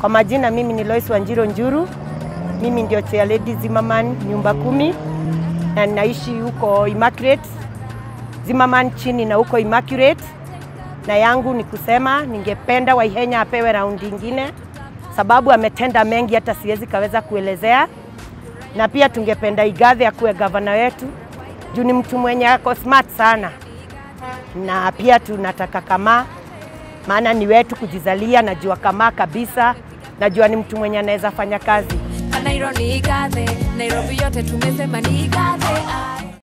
Kwa majina mimi ni Lois Wanjiro Njuru, mimi ndio chair lady Zimmerman nyumba kumi, na ninaishi huko Immaculate Zimmerman chini na huko Immaculate, na yangu ni kusema ningependa Waihenya apewe raundi ingine, sababu ametenda mengi hata siwezi kaweza kuelezea, na pia tungependa Igathe akuwe gavana wetu juu ni mtu mwenye ako smart sana, na pia tunataka kama maana ni wetu kujizalia. Najua kama kabisa, najua ni mtu mwenye anaweza fanya kazi. Kanairo ni Igathe, Nairobi yote tumesema ni Igathe. Ai.